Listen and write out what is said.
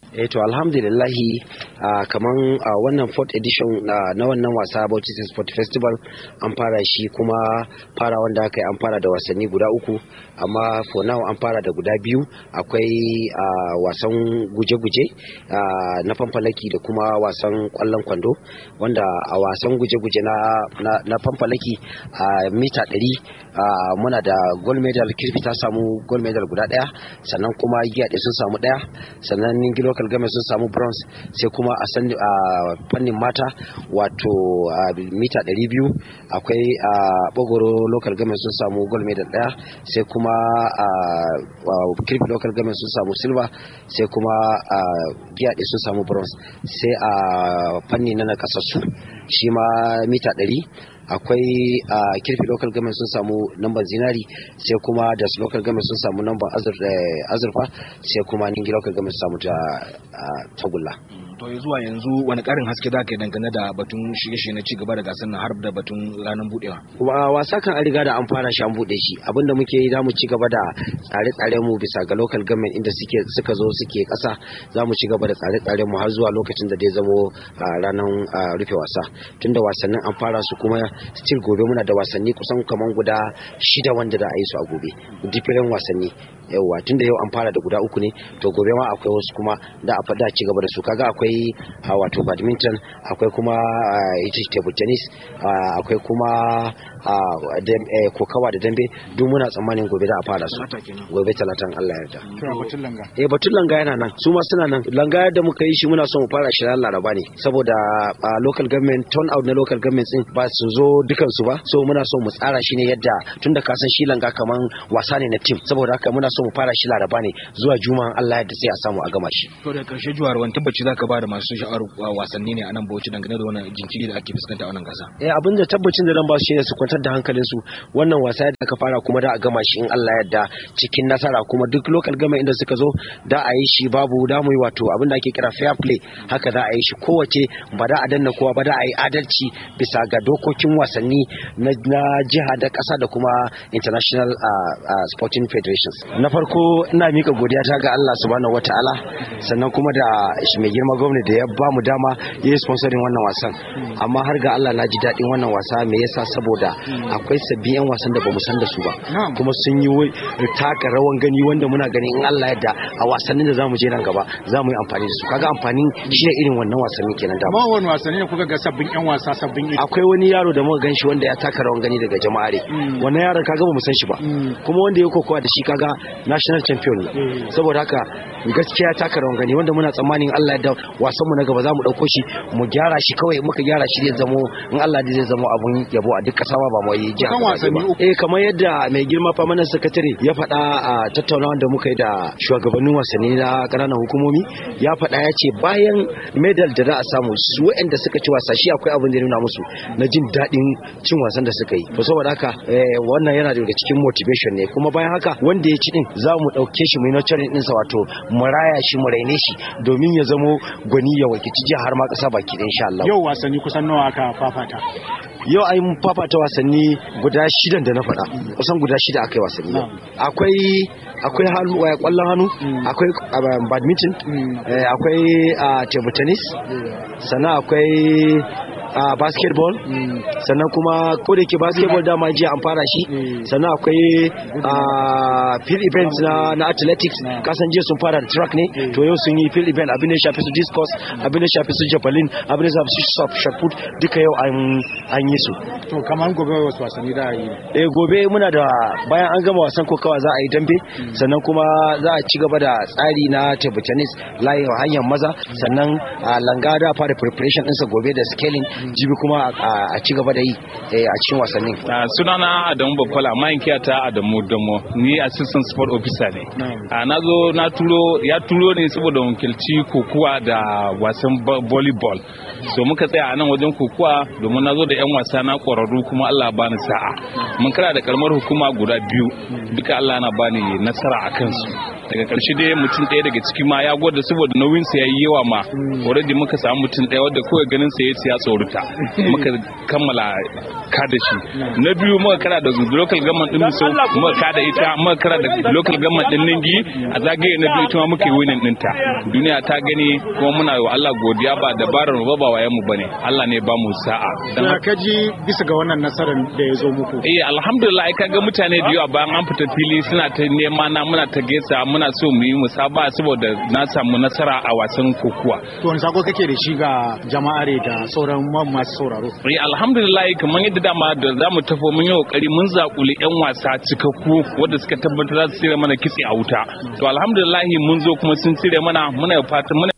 eh to alhamdulillahi uh, kaman uh, wannan fourth edition uh, na wannan wasa Bauchi Sport Festival an fara shi kuma fara wanda aka yi an fara da wasanni guda uku amma for now an fara da guda biyu akwai uh, wasan guje-guje uh, na fanfalaki da kuma wasan kwallon kwando wanda a wasan guje-guje na, na, na fanfalaki a uh, mita 100 uh, muna da gold medal kirfi ta samu gold medal guda daya sannan kuma giya sun samu daya sannan ningi local government sun samu bronze sai kuma a san a fannin mata wato mita 200 akwai a bogoro local government sun samu gold medal daya sai kuma a kirfi local government sun samu silver sai kuma a giya sun samu bronze sai a fanni na nakasassu shi ma mita 100 akwai a kirfi local government sun samu namban zinari sai kuma da local government sun samu namban azurfa sai kuma ningi local government sun samu tagulla to zuwa yanzu wani karin haske za ka yi dangane da batun shirye-shirye na cigaba da gasar na har da batun ranar budewa wasa kan an riga da an fara shi an bude shi abinda muke yi zamu ci gaba da tsare-tsaren mu bisa ga local government inda suke suka zo suke kasa zamu ci gaba da tsare-tsaren mu har zuwa lokacin da dai zamo ranar rufe wasa tunda wasannin an fara su kuma still gobe muna da wasanni kusan kaman guda shida wanda da a yi su a gobe different wasanni yauwa tunda yau an fara da guda uku ne to gobe ma akwai wasu kuma da a fada ci gaba da su kaga akwai wato badminton akwai kuma ita table tennis akwai kuma kokawa da dambe duk muna tsammanin gobe da a fara su gobe talatan Allah yarda batun langa eh batun langa yana nan su ma suna nan langa da muka yi shi muna son mu fara shi ran laraba ne saboda local government turn out na local government din ba su zo dukan su ba so muna son mu tsara shi ne yadda tunda ka san shi langa kaman wasa ne na team saboda haka muna so mu fara shi laraba ne zuwa juma'an Allah yadda sai a samu a gama shi to da karshe juwar wani tabbaci zaka ba da masu sha'ar wasanni ne a nan Bauchi dangane da wannan jinkiri da ake fuskanta a wannan gasa eh abin da tabbacin da zan ba su shine su kwantar da hankalin su wannan wasa da aka fara kuma da a gama shi in Allah yadda cikin nasara kuma duk local gama inda suka zo da a yi shi babu da mu yi wato abin da ake kira fair play haka za a yi shi kowace ba da a danna kowa ba da a yi adalci bisa ga dokokin wasanni na jiha da ƙasa da kuma international sporting federations na farko ina mika godiya ta ga Allah subhanahu wataala sannan kuma da mai girma gwamnati da ya ba mu dama ya yi sponsoring wannan wasan amma har ga Allah na ji daɗin wannan wasa me yasa saboda akwai sabbin yan wasan da bamu san da su ba kuma sun yi taka rawan gani wanda muna gani in Allah yadda a wasannin da zamu je nan gaba zamu yi amfani da su kaga amfanin shi ne irin wannan wasannin kenan da ma wani wasanni ne kuka ga sabbin yan wasa sabbin akwai wani yaro da muka ganshi wanda ya taka rawan gani daga jama'are wannan yaron kaga bamu san shi ba kuma wanda ya kokowa da shi kaga national champion ne saboda haka gaskiya taka rawan gani wanda muna tsammanin Allah ya da wasan mu na gaba zamu dauko shi mu gyara shi kawai muka gyara shi zai zamo in Allah zai zamo abun yabo a duk kasa ba mu yi kan wasanni uku eh kamar yadda mai girma permanent secretary ya faɗa a tattaunawa da muka yi da shugabannin wasanni na ƙananan hukumomi ya faɗa ya ce bayan medal da za a samu su waɗanda suka ci wasa shi akwai abin da ya nuna musu na jin daɗin cin wasan da suka yi to saboda haka wannan yana daga cikin motivation ne kuma bayan haka wanda ya ci din za mu ɗauke shi mu yi nurturing ɗinsa wato mu raya shi mu raine shi domin ya zamo gwani ya wakilci jiha har ma ƙasa baki ɗin insha Allah yau wasanni kusan nawa aka fafata yau an fafata wasanni guda shidan da na faɗa kusan guda shida aka yi wasanni akwai akwai kwallon hannu akwai badminton akwai table tennis sannan akwai a basketball sannan kuma ko da ke basketball dama jiya an fara shi sannan akwai field event na, na athletics kasan jiya sun fara da track ne to yau sun yi field event abin da ya shafi su discus abin da ya shafi su javelin abin da ya shafi su shot put duka yau an yi su to kamar gobe wasu wasanni da yi eh gobe muna da bayan an gama wasan kokawa za a yi dambe sannan kuma za a ci gaba da tsari na table tennis layin hanyar maza sannan langa da fara preparation ɗinsa gobe da scaling jibi kuma a ci gaba da yi a cikin wasannin. sunana adamu babbala mayankiya ta adamu damo ni assistant sport officer ne na zo na turo ya turo ne saboda wakilci kokuwa da wasan volleyball so muka tsaya a nan wajen kokuwa domin na zo da yan wasa na kwararru kuma allah bani sa'a mun kara da karamar hukuma guda biyu duka allah na bani nasara a kansu daga karshe dai mutum ɗaya daga ciki ma ya gwada saboda nauyin sa yayi yawa ma already muka samu mutum ɗaya wanda kawai ganin sa yace ya tsorata muka kammala ka da shi na biyu muka kara da local government din so muka ka da ita muka kara da local government din Ningi a zagaye na biyu ita ma muke winning ɗinta duniya ta gani kuma muna yi wa Allah godiya ba dabarar mu ba ba wayan mu bane Allah ne ba mu sa'a dan Ya kaji bisa ga wannan nasarar da ya zo muku. Eh alhamdulillah ai kaga mutane da yawa bayan an fita fili suna ta nema na muna ta gesa muna so mu yi musaba saboda na samu nasara a wasan kokuwa. To wani sako kake da shi ga jama'are da sauran man masu sauraro. Eh alhamdulillah kamar yadda dama da zamu tafi mun yi kokari mun zakuli yan wasa cikakku wanda suka tabbatar za su tsire mana kitse a wuta. To alhamdulillah mun zo kuma sun tsire mana muna fatan muna